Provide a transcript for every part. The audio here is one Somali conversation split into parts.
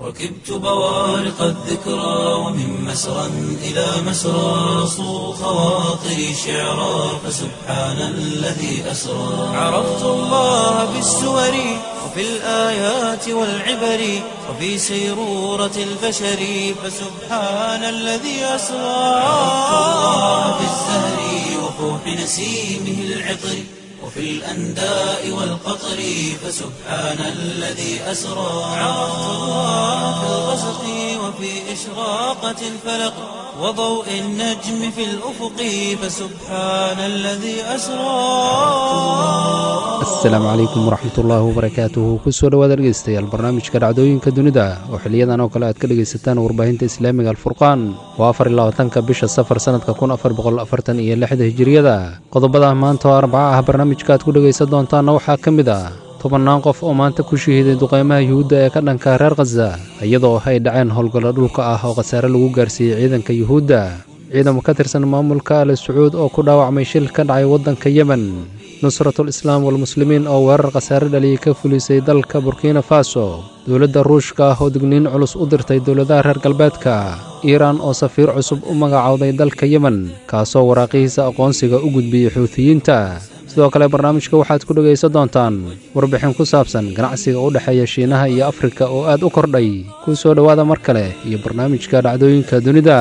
ركبت بوارق الذكرى ومن مسرى إلى مسرى صو خواطري شعرا فسبحان الذي أسرى عرفت الله بالسور وفي الآيات والعبر وفي سيرورة البشر فسبحان الذي أسرى عرفت الله بالزهر وفوح نسيمه العطر وفي الأنداء والقطر فسبحان الذي أسرى عرفت الله في الغسق وفي إشراقة الفلق وضوء النجم في الأفق فسبحان الذي أسرى asalaamu calaykum waraxmat ullaahi wabarakaatuhu kusoo dhowaada dhegeystayaal barnaamijka dhacdooyinka dunida oo xiliyadan oo kale aad ka dhegaysataan warbaahinta islaamiga alfurqaan waa afar iyo labaatanka bisha safar sannadka kun afar boqol afartan iyo lixda hijiriyada qodobada maanta oo arbaca ah barnaamijka aad ku dhegaysan doontaanna waxaa ka mid ah tobannaan qof oo maanta ku shahiiday duqaymaha yuhuudda ee ka dhanka reer khaza iyadoo ay dhaceen howlgallo dhulka ah oo khasaare lagu gaarsiiyey ciidanka yuhuudda ciidamo ka tirsan maamulka ali sacuud oo ku dhaawacmay shil ka dhacay waddanka yemen nusratul islaam walmuslimiin oo weerar khasaare dhaliyay ka fulisay dalka burkina faso dowladda ruushka ah oo digniin culus u dirtay dowladaha reer galbeedka iiraan oo safiir cusub u magacowday dalka yemen kaasoo waraaqihiisa aqoonsiga u gudbiyey xuutiyiinta sidoo kale barnaamijka waxaad ku dhegaysan doontaan warbixin ku saabsan ganacsiga u dhexeeya shiinaha iyo afrika oo aad u kordhay ku soo dhowaada mar kale iyo barnaamijka dhacdooyinka dunida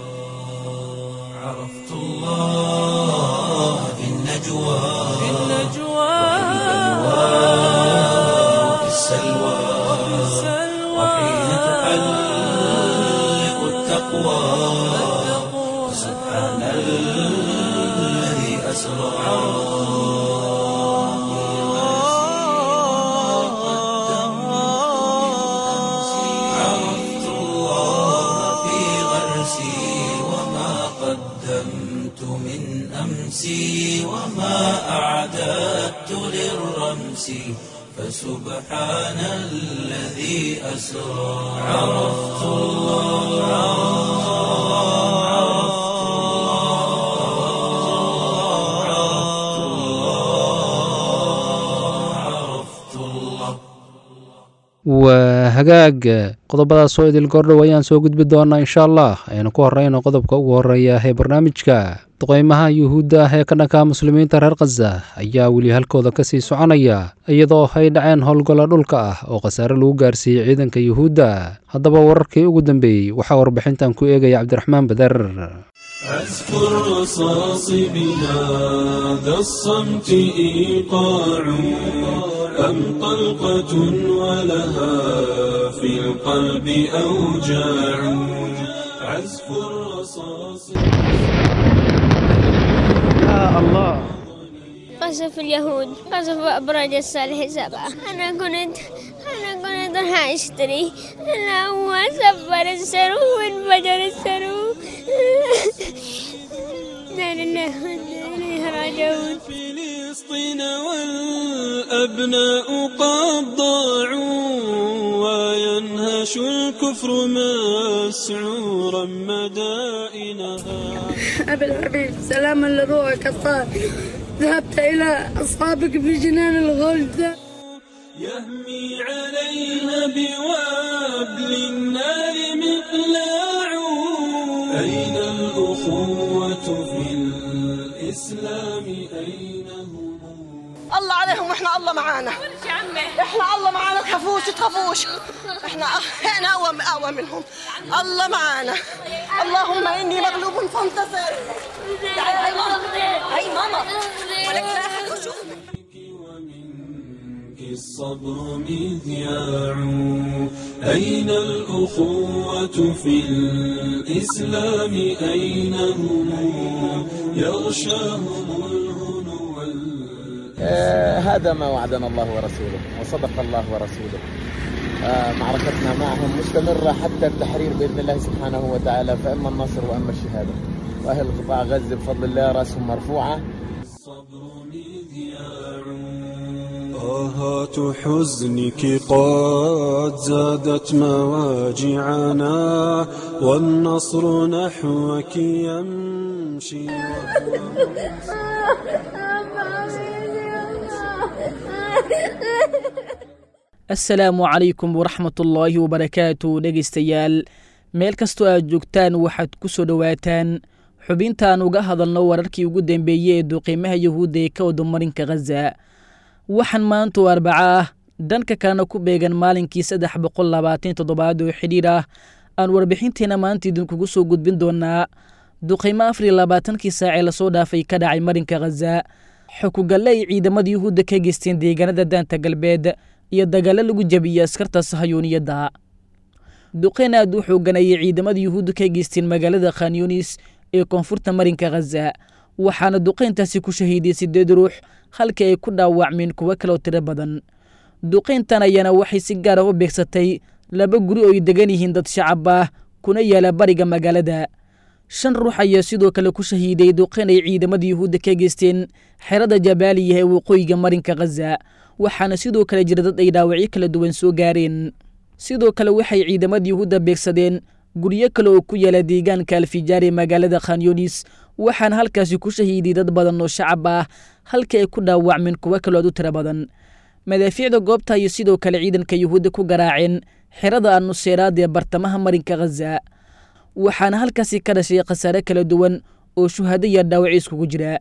عرفت الله في النجوى وفي السلوى وحين تحلق التقوى سبحان الذي أسرى عرفت الله في غرسي وما قدمت من أمسي وما أعددت للرمس فسبحان الذي أسرى عرفت الله عرفت الله عرفت الله waa hagaag qodobadaas oo idil goordhow ayaan soo gudbi doonaa insha allah aynu ku horreyno qodobka ugu horreeya ee barnaamijka duqaymaha yuhuudda ah ee ka dhanka muslimiinta reer khaza ayaa weli halkooda ka sii soconaya iyadoo ay dhaceen howlgallo dhulka ah oo khasaare lagu gaarsiiyey ciidanka yuhuudda haddaba wararkii ugu dambeeyey waxaa warbixintan ku eegaya cabdiraxmaan bader أذكر رصاص بهذا الصمت إيقاع أم طلقة ولها في القلب أوجاع عزف الرصاص قصف اليهود قصف أبراج الصالح سبعة أنا كنت أنا كنت راح أشتري أنا هو سفر السرو وانفجر السرو لا لله وإنا إليه راجعون فلسطين والأبناء قد ضاعوا وينهش الكفر مسعورا مدائنها أبي الحبيب سلاما لروحك الطاهر ذهبت إلى أصحابك في جنان الغلد يهمي عليها بوابل النار مقلاع أين الأخوة في الإسلام أين هم الله عليهم واحنا الله معانا احنا الله معانا تخافوش تخافوش احنا احنا اقوى اقوى منهم الله معانا اللهم اني مغلوب فانتصر تعالي هاي ماما هاي ماما ولك لا أحد يشوفك. ومنك الصبر مذياع أين الأخوة في الإسلام أين هم يغشاهم الهنو وال- آه، هذا ما وعدنا الله ورسوله وصدق الله ورسوله آه، معركتنا معهم مستمرة حتى التحرير بإذن الله سبحانه وتعالى فإما النصر وإما الشهادة وأهل قطاع غزة بفضل الله رأسهم مرفوعة الصبر مذياع آهات حزنك قد زادت مواجعنا والنصر نحوك يمشي assalaamu calaykum waraxmatullaahi wabarakaatu dhegaystayaal meel kastoo aad joogtaan waxaad ku soo dhowaataan xubintaan uga hadalno wararkii ugu dambeeyey ee duqiimaha yuhuudda ee ka wada marinka khaza waxaan maanta oo arbaco ah dhanka kalena ku beegan maalinkii saddex boqol labaatan toddobaad oo xidhiir ah aan warbixinteena maanta idinkugu soo gudbin doonaa duqiimo afar iyo labaatankii saacee lasoo dhaafay ka dhacay marinka khaza xukugalle ay ciidamada yuhuudda ka geysteen deegaanada daanta galbeed iyo dagaalo lagu jabiyey askarta sahayuuniyadda duqeyn aad u xoogan ayay ciidamada yuhuudda ka geysteen magaalada khanyunis ee koonfurta marinka khaza waxaana duqeyntaasi ku shahiiday siddeed ruux halkii ay ku dhaawacmeen kuwo kaloo tiro badan duqeyntan ayaana waxay si gaar ah u beegsatay laba guri oo ay degan yihiin dad shacab ah kuna yaala bariga magaalada shan ruux ayaa sidoo kale ku shahiiday duqeyn ay ciidamada yuhuudda ka geysteen xerada jabaaliya ee waqooyiga marinka khaza waxaana sidoo kale jira dad ay dhaawacyo kala duwan soo gaareen sidoo kale waxay ciidamada yuhuudda beegsadeen guryo kale oo ku yaala deegaanka alfijaar ee magaalada khanyunis waxaana halkaasi ku shahiiday dad badan oo shacab ah halkii ay ku dhaawacmeen kuwo kalood u tiro badan madaafiicda goobta ayay sidoo kale ciidanka yuhuudda ku garaaceen xerada annuseeraad ee bartamaha marinka khaza waxaana halkaasi ka dhashay khasaare kala duwan oo shuhado iyo dhaawaci iskugu jira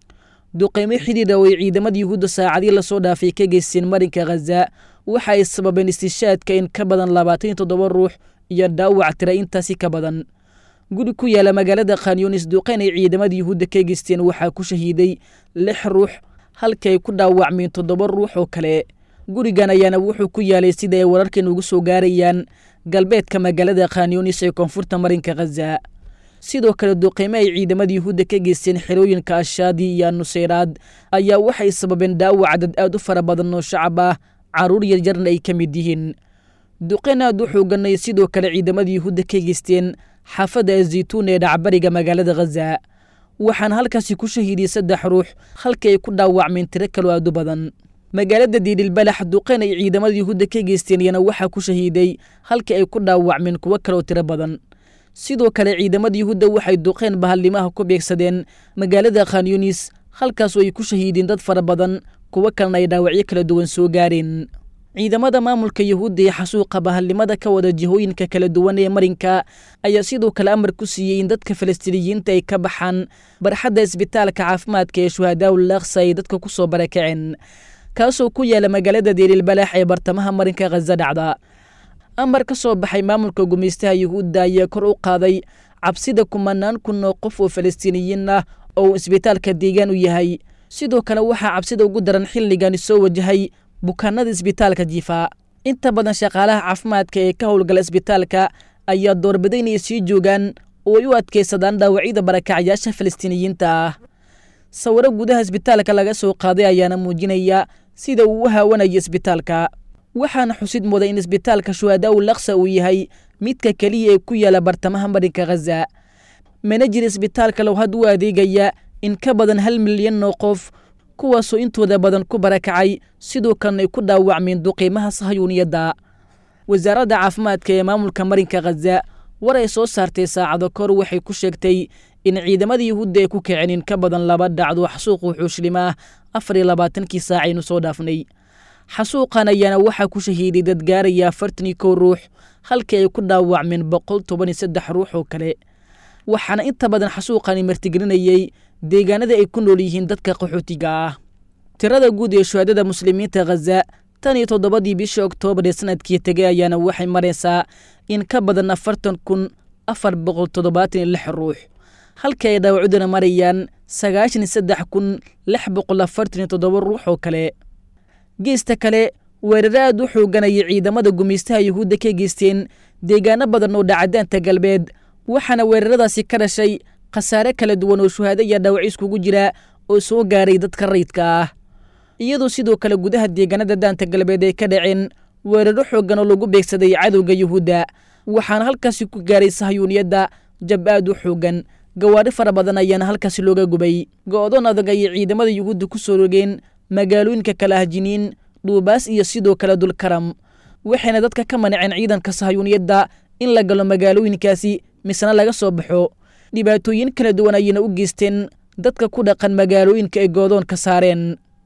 duqeymo xidhiidha oo ay ciidamada yuhuudda saacadii lasoo dhaafay ka geysteen marinka khaza waxa ay sababeen istishaadka in ka badan labaatan iyo toddoba ruux iyo dhaawac tira intaasi ka badan guri ku yaala magaalada khanyunis duqeyn ay ciidamada yuhuudda ka geysteen waxaa ku shahiiday lix ruux halkii ay ku dhaawacmeen toddoba ruux oo kale gurigan ayaana wuxuu ku yaalay sida ay wararkan ugu soo gaarayaan galbeedka magaalada khanyunis ee koonfurta marinka khaza sidoo kale duqeymo ay ciidamada yuhuudda ka geysteen xerooyinka ashaadi iyo nuseyraad ayaa waxay sababeen dhaawac dad aad u fara badan oo shacab ah carruur yarjarna ay ka mid yihiin duqeyn aad u xooganay sidoo kale ciidamada yuhuudda ka geysteen xaafadda azaytuun ee dhacbariga magaalada khaza waxaana halkaasi ku shahiiday saddex ruux halkii ay ku dhaawacmeen tiro kaloo aad u badan magaalada diidhilbalax duqeyn ay ciidamada yuhuudda ka geysteen iyana waxaa ku shahiiday halkii ay ku dhaawacmeen kuwo kaloo tiro badan sidoo kale ciidamada yuhuudda waxay duqeyn bahalnimaha ku beegsadeen magaalada khanyunis halkaasoo ay ku shahiideen dad fara badan kuwo kalena ay dhaawacyo kala duwan soo gaareen ciidamada maamulka yuhuudda ee xasuuqa bahalnimada ka wada jihooyinka kala duwan ee marinka ayaa sidoo kale amar ku siiyey in dadka falastiiniyiinta ay ka baxaan barxadda isbitaalka caafimaadka ee shuhadaawul aksa ay dadka ku soo barakaceen kaasoo ku yaala magaalada deelilbalax ee bartamaha marinka khaza dhacda amar ka soo baxay maamulka gumaystaha yuhuudda ayaa kor u qaaday cabsida kumanaan kun oo qof oo falastiiniyiin ah oo uu isbitaalka deegaan u yahay sidoo kale waxaa cabsida ugu daran xilligani soo wajahay bukaanada isbitaalka jifa inta badan shaqaalaha caafimaadka ee ka howlgala isbitaalka ayaa doorbiday inay sii joogaan oo ay u adkaysadaan dhaawacyada barakacyaasha falastiiniyiinta ah sawiro gudaha isbitaalka laga soo qaaday ayaana muujinaya sida uu u haawanayo isbitaalka waxaana xusid muday in isbitaalka shuhadaau laksa uu yahay midka keliya ee ku yaala bartamaha marinka khaza mana jir isbitaalka low had u adeegaya in ka badan hal milyan oo qof kuwaasoo intooda badan ku barakacay sidoo kalena ay ku dhaawacmeen duqiimaha sahayuuniyadda wasaaradda caafimaadka ee maamulka marinka khaza war ay soo saartay saacado kor waxay ku sheegtay in ciidamada yuhuudda ay ku kaceen in ka badan laba dhacdo xasuuqu xuushlimaah afar iyo labaatankii saacaynu soo dhaafnay xasuuqan ayaana waxaa ku shahiiday dad gaaraya afartan iyo kow ruux halkii ay ku dhaawacmeen boqol toban iyo saddex ruux oo kale waxaana inta badan xasuuqani martigelinayey deegaanada ay ku nool yihiin dadka qaxootiga ah tirada guud ee shuhadada muslimiinta khaza tan iyo toddobadii bishii oktoobar ee sanadkii tegay ayaana waxay maraysaa in ka badan afartan kun afar boqol toddobaatan iyo lix ruux halkii ay dhaawacuduna marayaan sagaashan iyo saddex kun lix boqol afartan iyo toddoba ruux oo kale geesta kale weeraro aad u xooganayay ciidamada gumaystaha yuhuudda ka geysteen deegaano badan oo dhacadaanta galbeed waxaana weeraradaasi ka dhashay khasaare kala duwan oo shuhaado iyo dhaawac iskugu jira oo soo gaaray dadka rayidka ah iyadoo sidoo kale gudaha deegaanada daanta galbeed ay ka dhaceen weeraro xooggan oo lagu beegsaday cadowga yuhuudda waxaana halkaasi ku gaaray sahayuuniyadda jab aad u xooggan gawaadhi fara badan ayaana halkaasi looga gubay go'doon adag ayay ciidamada yuhuudda ku soo rogeen magaalooyinka kala hajiniin dhuubaas iyo sidoo kale dulkaram waxayna dadka ka manaceen ciidanka sahayuuniyadda in la galo magaalooyinkaasi misena laga soo baxo dhibaatooyin kala duwan ayayna u geysteen dadka ku dhaqan magaalooyinka ay goodoon ka saareen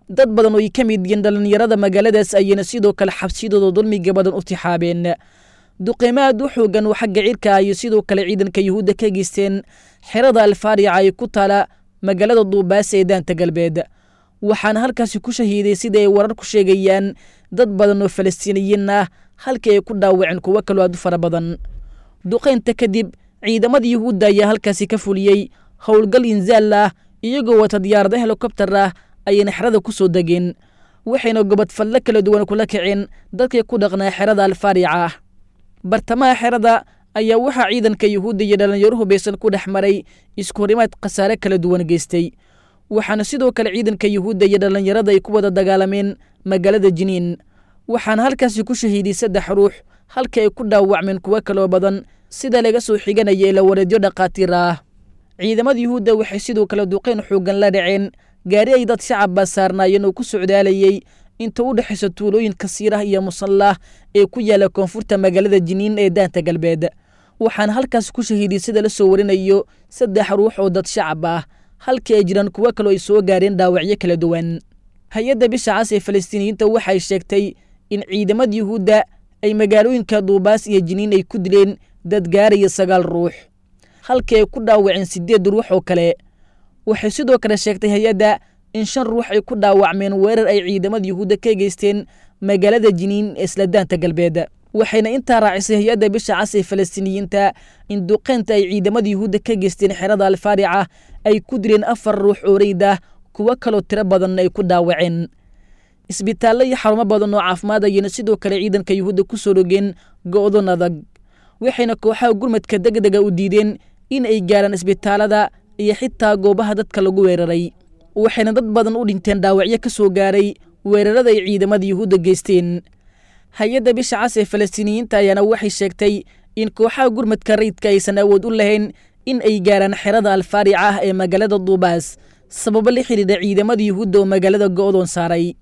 dad badan oo ay ka mid yihiin dhallinyarada magaaladaas ayayna sidoo kale xabsiyadooda dulmiga badan u tixaabeen duqeymo aad u xoogan oo xagga cirka iyo sidoo kale ciidanka yuhuudda ka geysteen xerada alfaarica ay ku taala magaalada duubaas ee daanta galbeed waxaana halkaasi ku shahiiday sida ay warar ku sheegayaan dad badan oo falastiiniyiin ah halkii ay ku dhaawaceen kuwo kaloo aad u fara badan duqaynta kadib ciidamada yuhuudda ayaa halkaasi ka fuliyey howlgal inzaal ah iyagoo wata diyaarada helikobtar ah ayayna xerada ku soo degeen waxayna gobodfallo kala duwan kula kaceen dadkii ku dhaqnaa xerada alfaarica ah bartamaha xerada ayaa waxaa ciidanka yuhuudda iyo dhallinyaro hubaysan ku dhex maray iskuhorimaad khasaare kala duwan geystay waxaana sidoo kale ciidanka yuhuudda iyo dhallinyarada ay ku wada dagaalameen magaalada jiniin waxaana halkaasi ku shahiiday saddex ruux halka ay ku dhaawacmeen kuwo kaloo badan sida laga soo xiganaya ila wareedyo dhakhaatiir ah ciidamada yuhuudda waxay sidoo kale duqeyn xooggan la dhaceen gaari ay dad shacabba saarnaayeen oo ku socdaalayey inta u dhexaysa tuulooyinka siirah iyo musallah ee ku yaala koonfurta magaalada jiniin ee daanta galbeed waxaana halkaas ku shahiiday sida la soo warinayo saddex ruux oo dad shacab ah halkii ay jiraan kuwo kaloo ay soo gaareen dhaawacyo kala duwan hay-adda bisha cas ee falastiiniyiinta waxay sheegtay in ciidamada yuhuudda ay magaalooyinka duubaas iyo jiniin ay ku dileen dad gaaraya sagaal ruux halkii ay ku dhaawaceen siddeed ruux oo kale waxay sidoo kale sheegtay hay-adda in shan ruux ay ku dhaawacmeen weerar ay ciidamada yuhuudda ka geysteen magaalada jiniin ee isla daanta galbeed waxayna intaa raacisay hay-adda bisha cas ee falastiiniyiinta in duqeynta ay ciidamada yuhuudda ka geysteen xerada alfaarica ay ku dileen afar ruux oo reyd ah kuwo kaloo tiro badanna ay ku dhaawaceen isbitaallo iyo xarumo badan oo caafimaad ayayna sidoo kale ciidanka yuhuudda ku soo dhogeen go'don adag waxayna kooxaha gurmadka degdega u diideen in ay gaaraan isbitaalada iyo xitaa goobaha dadka lagu weeraray waxayna dad badan u dhinteen dhaawacyo ka soo gaaray weerarada ay ciidamada yuhuudda geysteen hay-adda bisha cas ee falastiiniyiinta ayaana waxay sheegtay in kooxaha gurmadka rayidka aysan awood u lahayn in ay gaaraan xerada alfaarica ah ee magaalada duubaas sababo la xidhiidha ciidamada yuhuudda oo magaalada go'doon saaray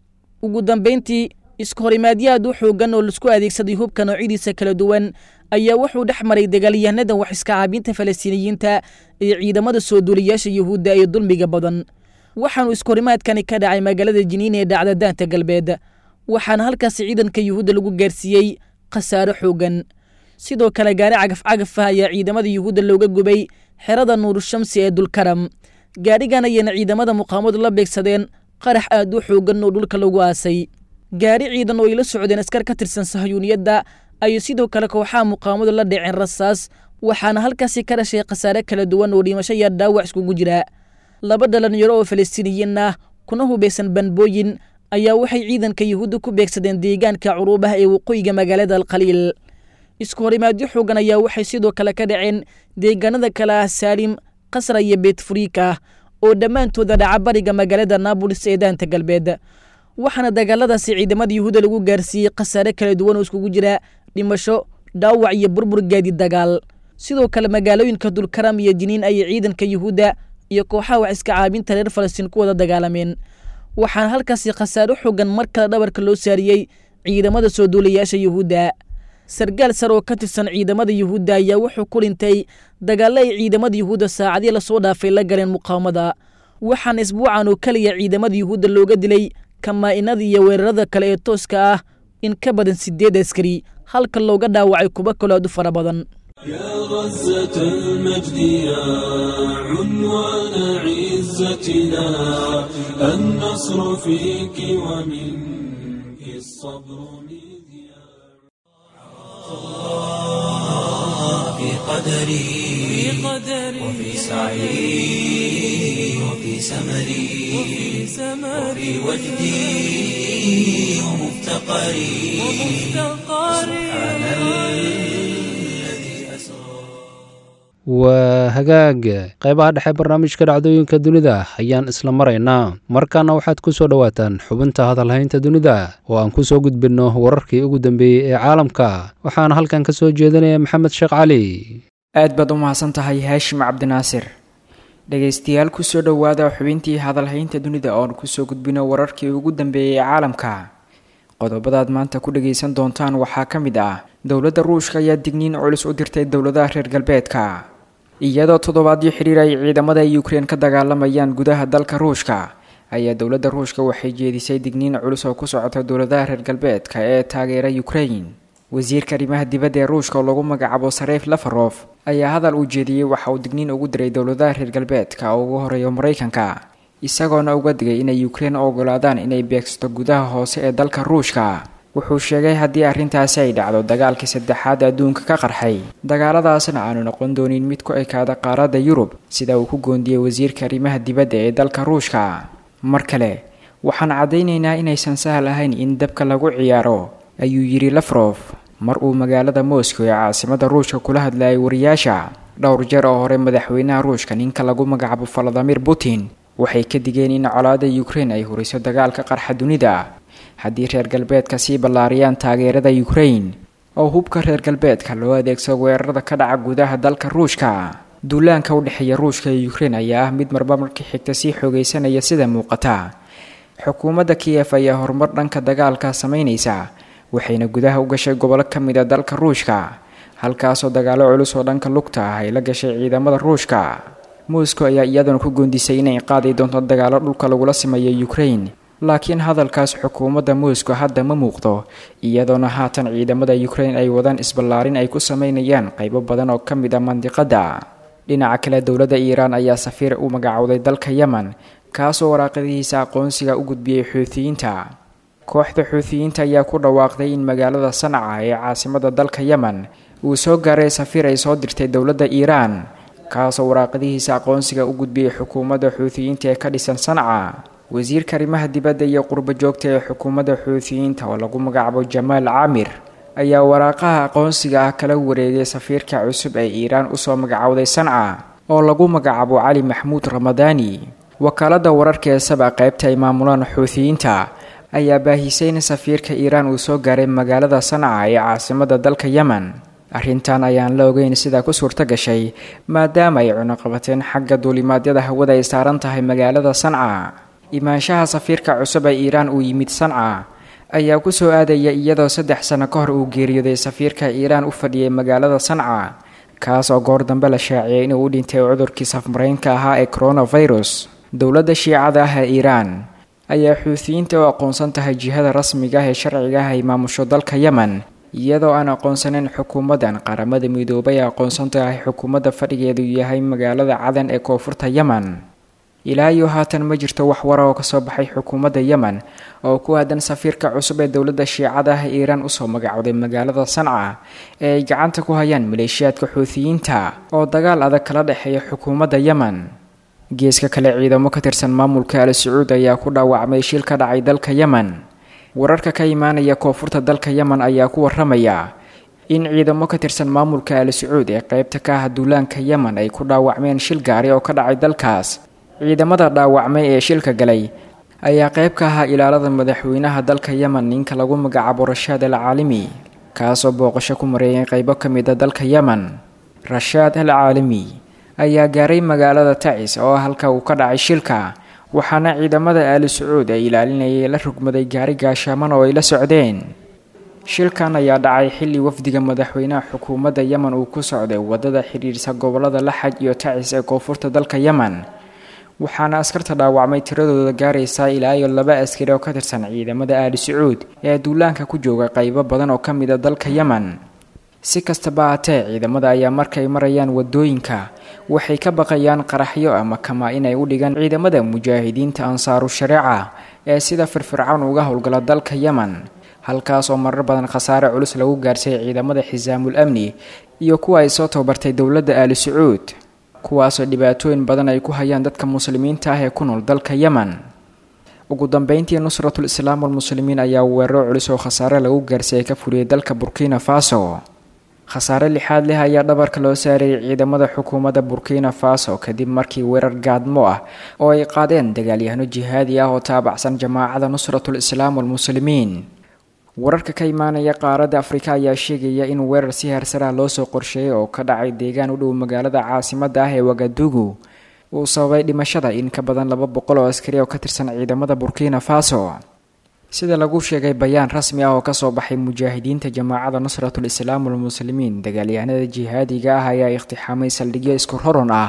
ugu dambayntii iska horimaadyo aad u xoogan oo laisku adeegsaday hubka noocyadiisa kala duwan ayaa wuxuu dhex maray dagaalyahanada wax iska caabinta falastiiniyiinta iyo ciidamada soo duuliyaasha yuhuudda ee dulmiga badan waxaanu iskahorimaadkani ka dhacay magaalada jiniin ee dhacda daanta galbeed waxaana halkaasi ciidanka yuhuudda lagu gaarsiiyey khasaaro xoogan sidoo kale gaari cagaf cagaf ah ayaa ciidamada yuhuudda looga gubay xerada nuurushamsi ee dulkaram gaadhigan ayayna ciidamada muqaamadu la beegsadeen qarax aad u xoogan oo dhulka lagu aasay gaari ciidan oo ay la socdeen askar ka tirsan sahayuuniyadda ayay sidoo kale kooxaha muqaamadu la dhaceen rasaas waxaana halkaasi ka dhashay khasaare kala duwan oo dhimasho iyo dhaawac iskugu jira laba dhalinyaro oo falastiiniyiin ah kuna hubaysan banbooyin ayaa waxay ciidanka yuhuudda ku beegsadeen deegaanka curuubaha ee waqooyiga magaalada alkhaliil isku horimaadyo xoogan ayaa waxay sidoo kale ka dhaceen deegaanada kale ah saalim qasra iyo beetfuriika oo dhammaantooda dhaca bariga magaalada naabolis ee daanta galbeed waxaana dagaaladaasi ciidamada yuhuudda lagu gaarsiiyey khasaare kala duwan oo iskugu jira dhimasho dhaawac iyo burbur gaadi dagaal sidoo kale magaalooyinka dulkaram iyo jiniin ayay ciidanka yuhuudda iyo kooxaha wax iska caabinta reer falastiin ku wada dagaalameen waxaana halkaasi khasaaro xoogan mar kale dhabarka loo saariyey ciidamada soo duulayaasha yuhuudda sargaal sar oo ka tirsan ciidamada yuhuudda ayaa wuxuu ku dhintay dagaallo ay ciidamada yuhuudda saacadii lasoo dhaafay la galeen muqaawamada waxaana isbuucan oo keliya ciidamada yuhuudda looga dilay kamaa-inada iyo weerarada kale ee tooska ah in ka badan siddeed askari halka looga dhaawacay kuwo kaloo aad u fara badan يا غزة المجد يا عنوان عزتنا النصر فيك ومنك الصبر مذياع في قدري وفي سعي وفي سمري وفي وجدي ومفتقري سبحان الذي أسرى waa hagaag qaybaha dhexe barnaamijka dhacdooyinka dunida ayaan isla maraynaa markaana waxaad ku soo dhowaataan xubinta hadalhaynta dunida oo aan ku soo gudbinno wararkii ugu dambeeyey ee caalamka waxaana halkan ka soo jeedinaya maxamed sheekh cali aad baad u mahadsan tahay haashim cabdinaasir dhegaystayaal kusoo dhowaada xubintii hadalhaynta dunida oon kusoo gudbino wararkii ugu dambeeyey ee caalamka qodobadaad maanta ku dhagaysan doontaan waxaa ka mid ah dowladda ruushka ayaa digniin culus u dirtay dowladaha reer galbeedka iyadoo toddobaadyo xidhiir ay ciidamada ukrein ka dagaalamayaan gudaha dalka ruushka ayaa dowladda ruushka waxay jeedisay digniin culus oo ku socota dowladaha reer galbeedka ee taageera ukrain wasiirka arrimaha dibadda ee ruushka oo lagu magacaabo sareyf lafarof ayaa hadal uu jeediyey waxa uu digniin ugu diray dowladaha reer galbeedka oo ugu horeeyo maraykanka isagoona uga digay inay ukrein u ogolaadaan inay beegsato gudaha hoose ee dalka ruushka wuxuu sheegay haddii arrintaasi ay dhacdo dagaalkii saddexaad adduunka ka qarxay dagaaladaasna aanu noqon doonin mid ku ekaada qaaradda yurub sida uu ku goondiyey wasiirka arrimaha dibadda ee dalka ruushka mar kale waxaan caddaynaynaa inaysan sahal ahayn in dabka lagu ciyaaro ayuu yidhi lafrof mar uu magaalada moscow ee caasimada ruushka kula hadlayay wariyaasha dhowr jeer oo hore madaxweynaha ruushka ninka lagu magacaabo valadimir putin waxay ka digeen in colaada ukrein ay huriso dagaalka qarxa dunida haddii reer galbeedka sii ballaariyaan taageerada ukrain oo hubka reer galbeedka loo adeegsado weerarada ka dhaca gudaha dalka ruushka duulaanka u dhexeeya ruushka iyo ukrein ayaa ah mid marba markii xigta sii xoogaysanaya sida muuqata xukuumadda kiyef ayaa horumar dhanka dagaalka sameynaysa waxayna gudaha u gashay gobollo ka mid a dalka ruushka halkaasoo dagaalo culus oo dhanka lugta ah ay la gashay ciidamada ruushka moscow ayaa iyaduna ku goondisay inay qaadi doonto dagaalo dhulka lagula sameeyo ukrain laakiin hadalkaas xukuumadda moscow hadda ma muuqdo iyadoona haatan ciidamada ukrain ay wadaan isballaarin ay ku sameynayaan qaybo badan oo ka mid ah mandiqadda dhinaca kale dowladda iiraan ayaa safiir u magacowday dalka yemen kaasoo waraaqadihiisa aqoonsiga u gudbiyey xuutiyiinta kooxda xuutiyiinta ayaa ku dhawaaqday in magaalada sanca ee caasimada dalka yemen uu soo gaaray safiir ay soo dirtay dowladda iiraan kaasoo waraaqadihiisa aqoonsiga u gudbiyey xukuumadda xuutiyiinta ee ka dhisan sanca wasiirka arrimaha dibadda iyo qurbo joogta ee xukuumadda xuutiyiinta oo lagu magacaabo jamaal caamir ayaa waraaqaha aqoonsiga ah kala wareegay safiirka cusub ee iiraan usoo magacowday sanca oo lagu magacaabo cali maxmuud ramadaani wakaaladda wararka ee saba qaybta ay maamulaan xuutiyiinta ayaa baahisay in safiirka iiraan uu soo gaaray magaalada sanca ee caasimada dalka yemen arrintan ayaan la ogeyn sidaa ku suurto gashay maadaama ay cunuqabateen xagga duulimaadyada hawada ay saaran tahay magaalada sanca imaanshaha safiirka cusub ee iiraan uu yimid sanca ayaa ku soo aadaya iyadoo saddex sano ka hor uu geeriyooday safiirka iiraan u fadhiyay magaalada sanca kaas oo goor dambe la shaaciyay inuu u dhintay cudurkii safmaraynka ahaa ee coronavirus dowladda shiicada ah ee iiraan ayaa xuutiyiinta u aqoonsan tahay jihada rasmiga ah ee sharciga ah ay maamusho dalka yemen iyadoo aan aqoonsaneyn xukuumaddan qaramada midoobay ee aqoonsan tahay xukuumadda fadhigeedu yahay magaalada cadan ee koonfurta yemen ilaa iyo haatan ma jirto wax wara oo kasoo baxay xukuumadda yemen oo ku aadan safiirka cusub ee dowladda shiicada ah ee iiraan usoo magacowday magaalada sanca ee ay gacanta ku hayaan maleeshiyaadka xuutiyiinta oo dagaal adag kala dhexeeya xukuumadda yemen geeska kale ciidamo ka tirsan maamulka al sacuud ayaa ku dhaawacmay shil ka dhacay dalka yemen wararka ka imaanaya koonfurta dalka yemen ayaa ku waramaya in ciidamo ka tirsan maamulka al sacuud ee qeybta ka ah duulaanka yemen ay ku dhaawacmeen shil gaari oo ka dhacay dalkaas ciidamada dhaawacmay ee shilka galay ayaa qayb ka ahaa ilaalada madaxweynaha dalka yemen ninka lagu magacaabo rashaad al caalimi kaasoo booqasho ku mareeyay qaybo ka mid a dalka yemen rashaad al caalimi ayaa gaaray magaalada tacis oo halka uu ka dhacay shilka waxaana ciidamada aali sacuud ay ilaalinayay la rugmaday gaari gaashaaman oo ay la socdeen shilkan ayaa dhacay xilli wafdiga madaxweynaha xukuumadda yemen uu ku socday wadada xidhiidhsa gobolada laxaj iyo tacis ee koonfurta dalka yemen waxaana askarta dhaawacmay tiradooda gaaraysaa ilaa iyo laba askari oo ka tirsan ciidamada aali sacuud ee duulaanka ku jooga qaybo badan oo ka mid a dalka yemen si kastaba haatee ciidamada ayaa markay marayaan wadooyinka waxay ka baqayaan qaraxyo ama kama inay u dhigaan ciidamada mujaahidiinta ansaaru shareeca ee sida firfircoon uga howlgala dalka yemen halkaas oo marar badan khasaare culus lagu gaarsiiyay ciidamada xisaamul amni iyo kuwa ay soo tababartay dowladda aali sacuud kuwaasoo dhibaatooyin badan ay ku hayaan dadka muslimiinta ah ee ku nool dalka yemen ugu dambeyntii nusratul islaam walmuslimiin ayaa weeraro culus oo khasaare lagu gaarsiiyay ka fuliyay dalka burkina faso khasaare lixaad leh ayaa dhabarka loo saarayay ciidamada xukuumadda burkina faso kadib markii weerar gaadmo ah oo ay qaadeen dagaalyahano jihaadi ah oo taabacsan jamaacada nusratul islaam walmuslimiin wararka ka imaanaya qaaradda afrika ayaa sheegaya in weerar si heersaraha loo soo qorsheeyay oo ka dhacay deegaan u dhow magaalada caasimadda ah ee wagadugu uu sababay dhimashada in ka badan laba boqol oo askari oo ka tirsan ciidamada burkina faso sida lagu sheegay bayaan rasmi ah oo kasoo baxay mujaahidiinta jamaacada nusratul islaam walmuslimiin dagaalyahanada jihaadiga ah ayaa iqtixaamay saldhigyo isku roron ah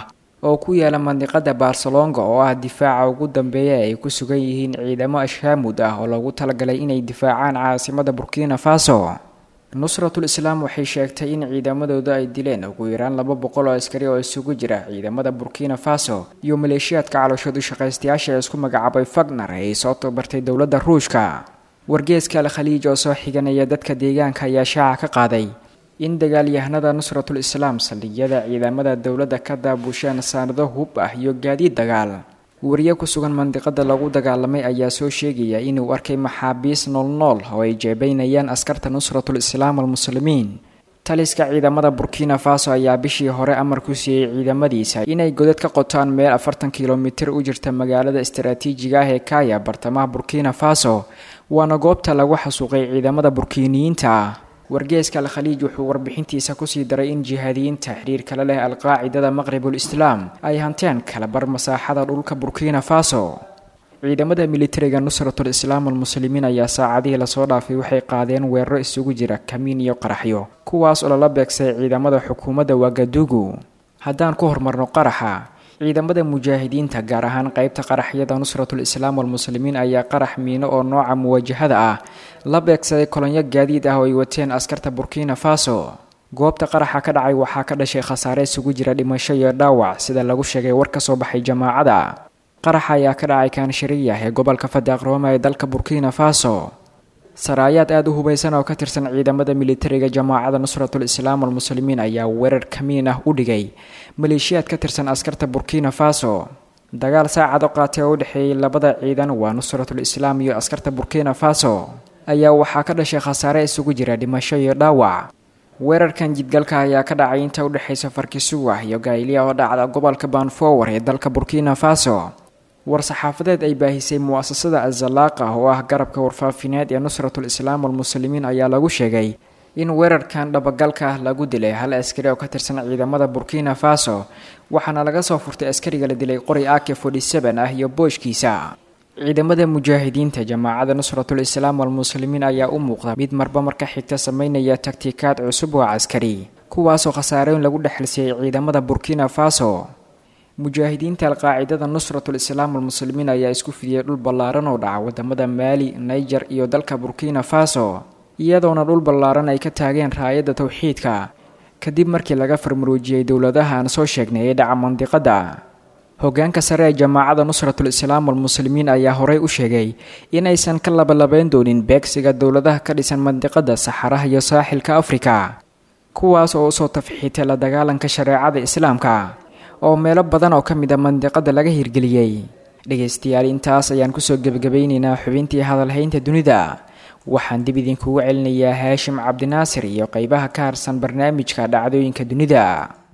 oo ku yaala mandiqada barcelonga oo ah difaaca ugu dambeeya ay ku sugan yihiin ciidamo ashhaamud ah oo loogu talagalay inay difaacaan caasimada burkina faso nusratul islaam waxay sheegtay in ciidamadooda ay dileen ugu yaraan laba boqol oo askari oo isugu jira ciidamada burkina faso iyo maleeshiyaadka calooshoodu shaqaystayaasha ee isku magacaabay fagner ee ay soo tabartay dowladda ruushka wargeeska al khaliij oo soo xiganaya dadka deegaanka ayaa shaaca ka qaaday in dagaalyahanada nusratul islaam saldhigyada ciidamada dowladda ka daabusheen saanado hub ah iyo gaadiid dagaal wariye ku sugan mandiqada lagu dagaalamay ayaa soo sheegaya inuu arkay maxaabiis noolnool oo ay jeebeynayaan askarta nusratul islaam almuslimiin taliska ciidamada burkina faso ayaa bishii hore amar ku siiyey ciidamadiisa inay godad ka qotaan meel afartan kilomitir u jirta magaalada istaraatiijiga ah ee kaya bartamaha burkina faso waana goobta lagu xasuuqay ciidamada burkiiniyiinta ah wargeeska al khaliij wuxuu warbixintiisa kusii daray in jihaadiyiinta xiriir kale leh alqaacidada maqribul islaam ay hanteen kalabar masaaxada dhulka burkina faso ciidamada militariga nusratul islaam almuslimiin ayaa saacadihii lasoo dhaafay waxay qaadeen weeraro isugu jira kamiin iyo qaraxyo kuwaas oo lala beegsay ciidamada xukuumadda wagadugu haddaan ku horumarno qaraxa ciidamada mujaahidiinta gaar ahaan qeybta qaraxyada nusratul islaam almuslimiin ayaa qarax miino oo nooca muwaajahada ah la beegsaday kolonyo gaadiid ah oo ay wateen askarta burkina faso goobta qaraxa ka dhacay waxaa ka dhashay khasaare isugu jira dhimasho iyo dhaawac sida lagu sheegay war ka soo baxay jamaacada qaraxa ayaa ka dhacay kaanshariya ee gobolka fadaaqrooma ee dalka burkina faso saraayaad aada u hubaysan oo ka tirsan ciidamada militariga jamaacada nusratul islaam almuslimiin ayaa weerar kamiin ah u dhigay maleeshiyaad ka tirsan askarta burkina faso dagaal saacado qaatay oo u dhexeeyay labada ciidan waa nusratul islaam iyo askarta burkina faso ayaa waxaa ka dhashay khasaare isugu jira dhimasho iyo dhaawac weerarkan jidgalka ayaa ka dhacay inta udhexaysa farkisuwa iyo gailiya oo dhacda gobolka banfower ee dalka burkina faso war-saxaafadeed ay baahisay mu-asasada azalaaqa oo ah garabka warfaafineed ee nusratul islaam almuslimiin ayaa lagu sheegay in weerarkan dhabagalka ah lagu dilay hal askari oo ka tirsan ciidamada burkina faso waxaana laga soo furtay askariga la dilay qori ak forty-seven ah iyo booshkiisa ciidamada mujaahidiinta jamaacada nusratul islaam almuslimiin ayaa u muuqda mid marba marka xigta sameynaya taktikaad cusub oo caskari kuwaasoo khasaareyn lagu dhexalsiiyey ciidamada burkina faso mujaahidiinta alqaacidada nusratul islaam almuslimiin ayaa isku fidiyey dhul ballaaran oo dhaca wadamada maali niger iyo dalka burkina faso iyadoona dhul ballaaran ay ka taageen raayadda towxiidka kadib markii laga farmaroojiyey dowladaha aan soo sheegnay ee dhaca mandiqada hogaanka sare ee jamaacada nusratul islaam almuslimiin ayaa horey u sheegay inaysan ka labalabeyn doonin beegsiga dowladaha ka dhisan mandiqada saxaraha iyo saaxilka afrika kuwaas oo usoo tafxiitay la dagaalanka shareecada islaamka oo meelo badan oo ka mid a mandiqada laga hirgeliyey dhegaystayaal intaas ayaan kusoo gebagabaynaynaa xubintii hadalhaynta dunida waxaan dib idinkugu celinayaa haashim cabdinaasir iyo qeybaha ka harsan barnaamijka dhacdooyinka dunida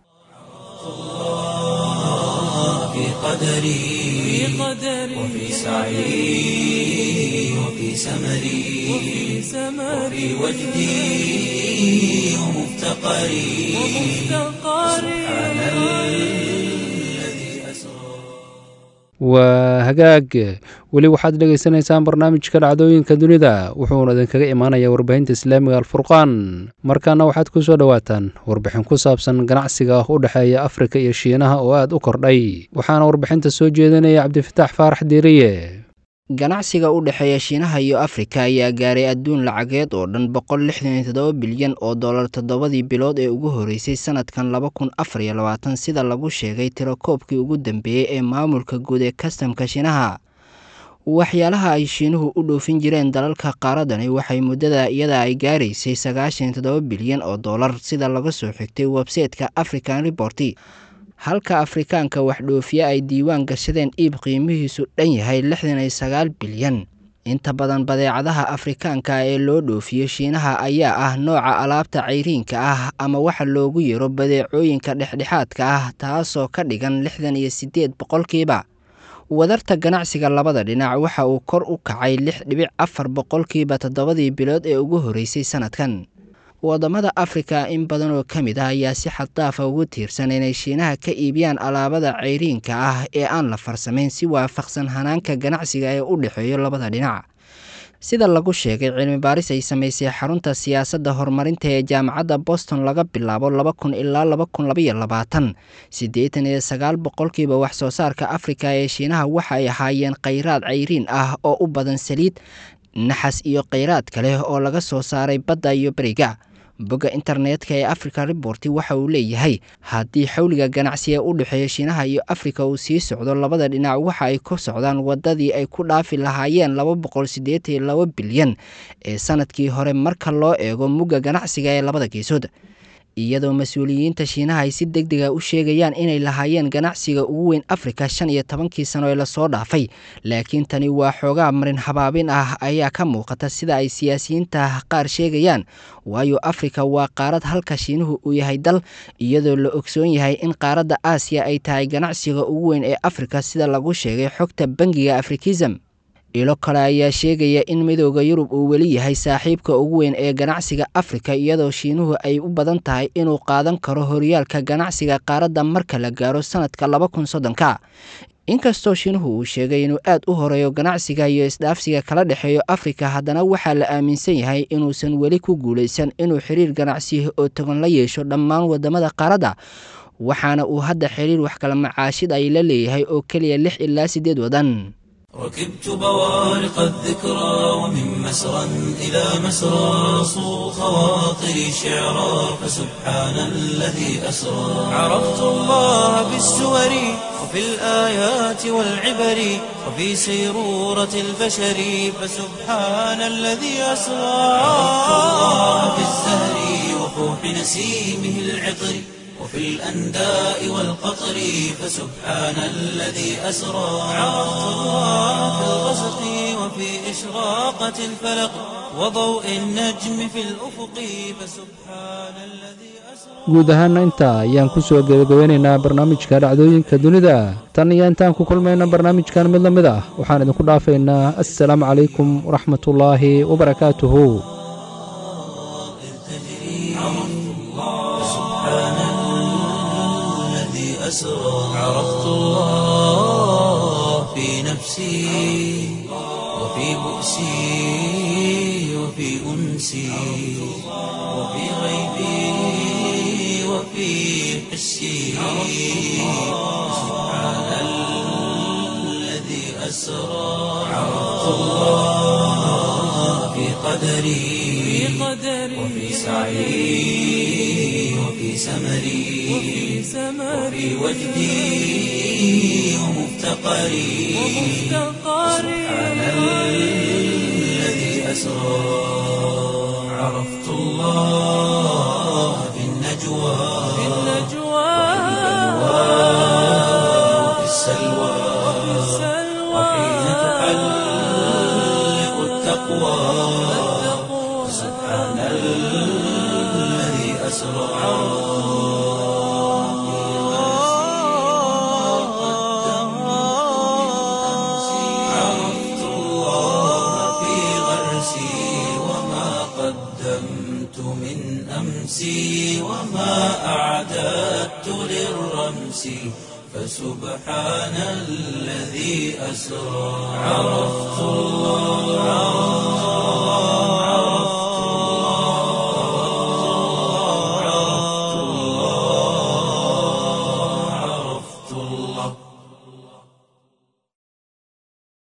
في قدري وفي سعي وفي سمري وفي وجدي ومفتقري سبحان الذي أسرى waa hagaag weli waxaad dhegaysanaysaan barnaamijka dhacdooyinka dunida wuxuuna idinkaga imaanayaa warbaahinta islaamiga alfurqaan markaana waxaad ku soo dhowaataan warbixin ku saabsan ganacsiga u dhexeeya afrika iyo shiinaha oo aad u kordhay waxaana warbixinta soo jeedinaya cabdifitaax faarax diiriye ganacsiga u dhexeeya shiinaha iyo afrika ayaa gaaray adduun lacageed oo dhan boqol lixdan iyo toddoba bilyan oo dollar toddobadii bilood ee ugu horreysay sanadkan laba kun afar iyo labaatan sida lagu sheegay tirakoobkii ugu dambeeyey ee maamulka guud ee kastamka shiinaha waxyaalaha ay shiinuhu u dhoofin jireen dalalka qaaradani waxay muddada iyada ay gaaraysay sagaashan iyo toddoba bilyan oo dollar sida laga soo xigtay websayteka african reporti halka afrikaanka wax dhoofiye ay diiwaan gashadeen iib qiimihiisu dhan yahay lixdan iyo sagaal bilyan inta badan badeecadaha afrikaanka ee loo dhoofiyo shiinaha ayaa ah nooca alaabta cayriinka ah ama waxa loogu yeero badeecooyinka dhexdhexaadka ah taasoo ka dhigan lixdan iyo siddeed boqolkiiba wadarta ganacsiga labada dhinac waxa uu kor u kacay lix dhibic afar boqolkiiba toddobadii bilood ee ugu horreysay sanadkan wadamada afrika in badan oo ka mid ah ayaa si xaddaafa ugu tiirsan inay shiinaha ka iibiyaan alaabada cayriinka ah ee aan la farsamayn si waafaqsan hanaanka ganacsiga ee u dhexeeyo labada dhinac sida lagu sheegay cilmi baaris ay samaysay xarunta siyaasadda horumarinta ee jaamacadda boston laga bilaabo laba kun ilaa laba kun labaiyo labaatan siddeetan iyo sagaal boqolkiiba wax soo saarka afrika ee shiinaha waxa ay ahaayeen khayraad cayriin ah oo u badan saliid naxas iyo kheyraad kale oo laga soo saaray badda iyo beriga bogga internetka ee africa report waxa uu leeyahay haddii xawliga ganacsi ee u dhexeeya shiinaha iyo afrika uu sii socdo labada dhinac waxa ay ku socdaan wadadii ay ku dhaafi lahaayeen laba boqol siddeetan iyo laba bilyan ee sanadkii hore marka loo eego mugga ganacsiga ee labada geesood iyadoo mas-uuliyiinta shiinaha ay si deg dega u sheegayaan inay lahaayeen ganacsiga ugu weyn afrika shan iyo tobankii sano ee lasoo dhaafay laakiin tani waa xoogaa marin habaabin ah ayaa ka muuqata sida ay siyaasiyiinta qaar sheegayaan waayo afrika waa qaarad halka shiinuhu uu yahay dal iyadoo la ogsoon yahay in qaaradda aasiya ay tahay ganacsiga ugu weyn ee afrika sida lagu sheegay xogta bangiga afrikism ilo kale ayaa sheegaya in midooda yurub uu weli yahay saaxiibka ugu weyn ee ganacsiga afrika iyadoo shiinuhu ay u badan tahay inuu qaadan karo horyaalka ganacsiga qaaradda marka la gaaro sanadka laba kun soddonka inkastoo shiinuhu uu sheegay inuu aad u horeeyo ganacsiga iyo isdhaafsiga kala dhexeeyo afrika haddana waxaa la aaminsan yahay inuusan weli ku guulaysan inuu xiriir ganacsi oo togan la yeesho dhammaan wadamada qaaradda waxaana uu hadda xiriir wax kala macaashid ay la leeyahay oo keliya lix ilaa siddeed wadan ركبت بوارق الذكرى ومن مسرى إلى مسرى صو خواطري شعرا فسبحان الذي أسرى عرفت الله بالسور وفي الآيات والعبر وفي سيرورة البشر فسبحان الذي أسرى عرفت الله بالزهر وفوح نسيمه العطر وفي الأنداء والقطر فسبحان الذي أسرى عرفت الله في الغسق وفي إشراقة الفلق وضوء النجم في الأفق فسبحان الذي guud ahaana intaa ayaan ku soo gebagabeynaynaa barnaamijka dhacdooyinka dunida tan iyo intaan ku kulmayna barnaamijkan mid la mid ah waxaan idinku dhaafaynaa assalaamu calaykum waraxmatullaahi wabarakaatuhu أسرى عرفت الله في نفسي وفي بؤسي وفي أنسي وفي غيبي وفي حسي سبحان الذي أسرى عرفت الله في قدري وفي سعي وفي سمري وفي وجدي ومفتقري سبحان الذي أسرى عرفت الله في النجوى وفي السلوى وحين تحلق التقوى سبحان الذي أسرى عرفت الله في غرسي وما قدمت من أمسي وما أعددت للرمس فسبحان الذي أسرى عرفت الله